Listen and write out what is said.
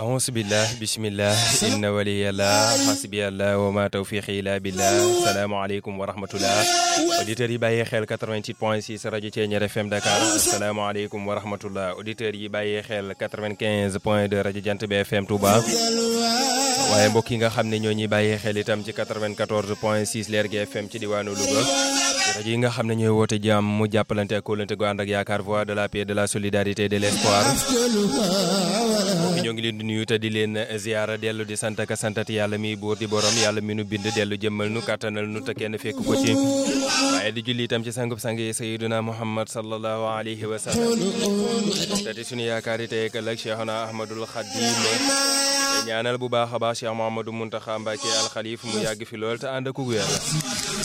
auzu billah bismillah inna waliyallah hasbiyallah wa ma tawfiqi illa billah salaamaaleykum wa rahmatullah auditeurs yi bàyyee xel 88 point 6 rajo Thiéniere FM Dakar asalaamaaleykum wa rahmatullah auditeurs yi bàyyee xel 95 point 2 rajo Jant bi FM Touba waaye mbokk yi nga xam ne ñoo ñuy bàyyee xel itam ci 94 point 6 Lergui FM ci diwaanu Louga rajo yi nga xam ne ñooy woote jàmm mu jàppalante ak kóolante gu ànd ak yaakaar voix de la paix de la solidarité de l'espoir ñoo ngi leen di nuyu te di leen ziara dellu di sant ak santati yàlla mi buur di borom yàlla mi nu bind dellu jëmmal nu kàttanal nu te kenn fekk ko ci waaye di julli itam ci sangub sang yi sayyiduna muhammad sallallahu alayhi wa sallam te di suñu yaakaar yi tey ak ëllëg cheikhuna ahmadul xadim ñaanal bu baax a baax cheikh mahamadou muntaxa mbàkke alxalif mu yàgg fi lool te ànd ak wér